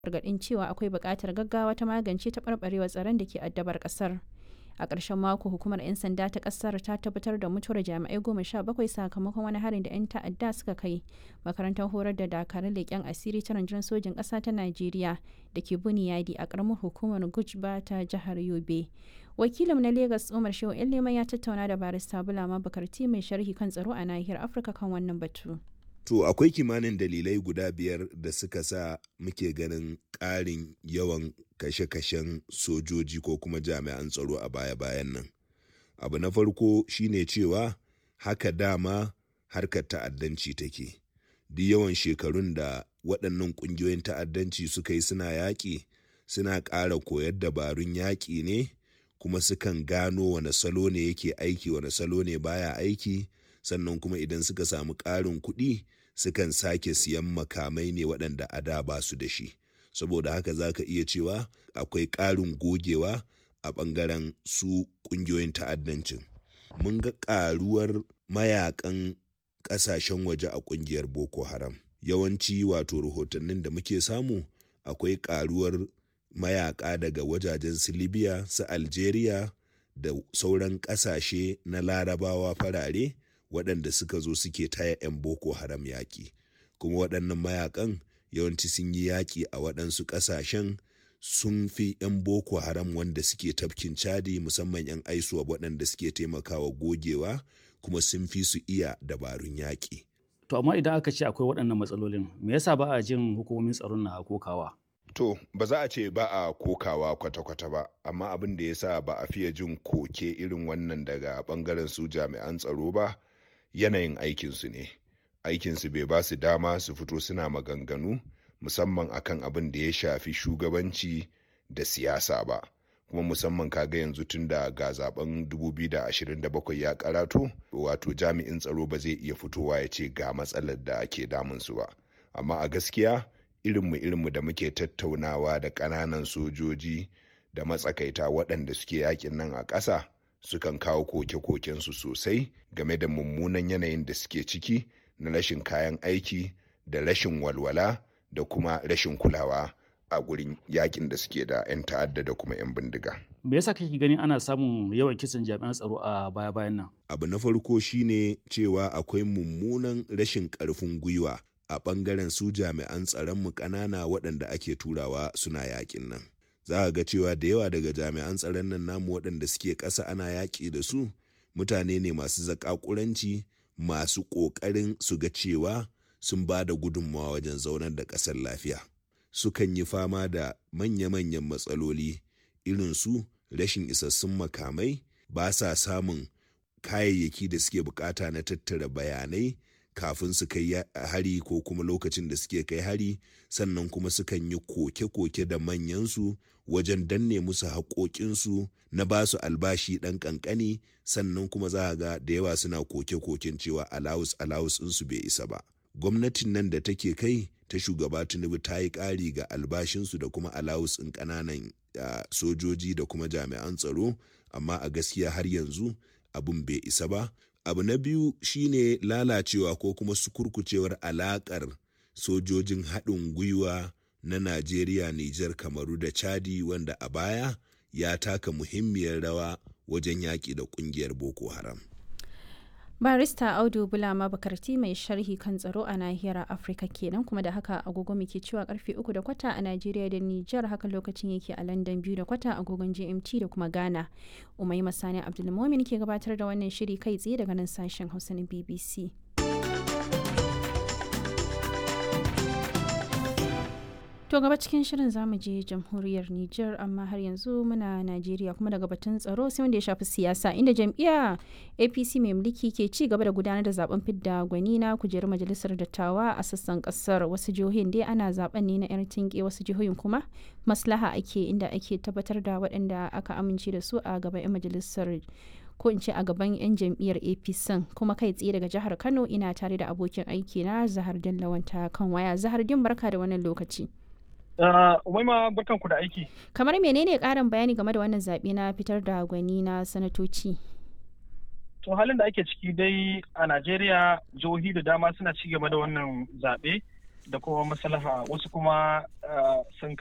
gargaɗin cewa akwai buƙatar gaggawa ta magance taɓarɓarewar tsaron da ke addabar ƙasar. a ƙarshen mako hukumar 'yan sanda ta ƙasar ta tabbatar da mutuwar jami'ai goma sha bakwai sakamakon wani harin da 'yan ta'adda suka kai makarantar horar da dakarun leƙen asiri ta rundunar sojin ƙasa ta najeriya da ke buniyadi a ƙaramar hukumar gujba ta jihar yobe wakilin na lagos umar shehu yan leman ya tattauna da barista bulama bakarti mai sharhi kan tsaro a nahiyar afirka kan wannan batu To akwai kimanin dalilai guda biyar da suka sa muke ganin ƙarin yawan kashe-kashen sojoji ko kuma jami'an tsaro a baya-bayan nan. Abu na farko shine cewa haka dama harkar ta'addanci take. Duk yawan shekarun da waɗannan ƙungiyoyin ta'addanci suka yi suna yaƙi suna ƙara koyar dabarun yaƙi ne kuma sukan gano wane salo ne yake aiki wane salo ne baya aiki. sannan kuma idan suka samu ƙarin kuɗi sukan sake siyan makamai ne waɗanda a da ba su da shi saboda haka za ka iya cewa akwai ƙarin gogewa a ɓangaren su ƙungiyoyin ta'addancin mun ga ƙaruwar mayakan ƙasashen waje a ƙungiyar boko haram yawanci wato rahotannin da muke samu akwai ƙaruwar mayaka daga wajajen su libya su algeria da sauran ƙasashe na larabawa farare waɗanda suka zo suke taya 'yan boko haram yaƙi kuma waɗannan mayakan yawanci sun yi yaƙi a waɗansu ƙasashen sun fi 'yan boko haram wanda suke tafkin cadi musamman 'yan aisuwa waɗanda suke taimakawa gogewa kuma sun fi su iya dabarun yaƙi. To amma idan aka ce akwai waɗannan matsalolin me yasa ba a jin hukumomin tsaron na kokawa? To ba za a ce ba a kokawa kwata-kwata ba amma abin da ya sa ba a fiye jin koke irin wannan daga ɓangaren su jami'an tsaro ba yanayin aikinsu ne aikinsu bai ba su dama su fito suna maganganu musamman akan abin da ya shafi shugabanci da siyasa ba kuma musamman kaga yanzu tun da ga zaben 2027 ya karato wato jami'in tsaro ba zai iya fitowa ya ce ga matsalar da ake damunsu ba amma a gaskiya irinmu irinmu da muke tattaunawa da ƙananan sojoji da matsakaita waɗanda suke yakin nan a ƙasa sukan kawo koke-kokensu sosai game da mummunan yanayin da suke ciki na rashin kayan aiki da rashin walwala da kuma rashin kulawa a gurin yakin da suke da 'yan ta'adda da kuma 'yan bindiga. Me yasa kake ganin ana samun yawan kisan jami'an tsaro a baya-bayan nan? Abu na farko shine cewa akwai mummunan rashin ƙarfin gwiwa a ɓangaren su jami'an tsaronmu ƙanana waɗanda ake turawa suna yakin nan. za a ga cewa da yawa daga jami'an tsaron nan namu waɗanda suke ƙasa ana yaƙi da su mutane ne masu zaƙaƙuranci masu ƙoƙarin su ga cewa sun ba da gudunmawa wajen zaunar da ƙasar lafiya sukan yi fama da manya-manyan matsaloli irin su rashin isassun makamai ba sa samun kayayyaki da suke bukata na tattara bayanai kafin su kai hari ko kuma lokacin da suke kai hari sannan kuma sukan yi koke-koke da manyansu wajen danne musu haƙoƙinsu na ba su albashi ɗan ƙanƙani sannan kuma za a ga da yawa suna koke-koken cewa alawus alawus ɗinsu bai isa ba gwamnatin nan da take kai ta shugaba tinubu ta yi ƙari ga albashinsu da kuma alawus ɗin ƙananan sojoji da kuma jami'an tsaro amma a gaskiya har yanzu abin bai isa ba abu na biyu shine lalacewa ko kuma sukurkucewar alakar sojojin haɗin gwiwa na najeriya nijar kamaru da chadi wanda a baya ya taka muhimmiyar rawa wajen yaƙi da ƙungiyar boko haram barista audu bulama bakarti mai sharhi kan tsaro a nahiyar afirka kenan kuma da haka agogo muke cewa karfe uku da kwata a najeriya da nijar haka lokacin yake a london biyu da kwata agogon gmt da kuma ghana umai masani abdulmomin ke gabatar da wannan shiri kai tsaye daga nan sashen hausa na bbc To gaba cikin shirin zamu je jamhuriyar Nijar amma har yanzu muna Najeriya kuma daga batun tsaro sai wanda ya shafi siyasa inda jam'iyya APC mai mulki ke ci gaba da gudanar da zaben fidda gwani na kujerar majalisar dattawa a sassan kasar wasu jihohin dai ana zaben ne na yar tinke wasu jihohin kuma maslaha ake inda ake tabbatar da waɗanda aka amince da su a gaban 'yan majalisar ko in ce a gaban 'yan jam'iyyar apc kuma kai tsaye daga jihar kano ina tare da abokin aiki na zahar lawanta kan waya zahar din barka da wannan lokaci Umaima barkan ku da aiki. Kamar menene ƙarin bayani game da wannan zaɓe na fitar da gwani na sanatoci? To halin da ake ciki dai a Najeriya jihohi da dama suna ci gaba da wannan zaɓe da kuma maslaha wasu kuma sun